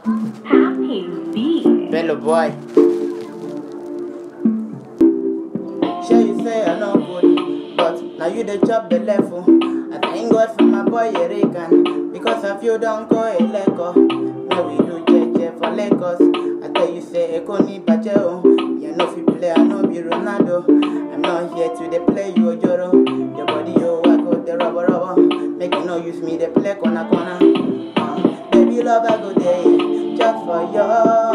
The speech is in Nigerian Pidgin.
Happy B. Bello boy. Sure you say I no good, but now you the chop the level. I thank God for my boy Erican, because of you don't go a lego. Now we do JJ for Lagos. I tell you say Eko ni baje o. You know if you play, I know be Ronaldo. I'm not here to dey play you ojoro. Your body yo, I go the rubber rubber. Make you no use me the play corner corner. Uh, baby love I go there just for you.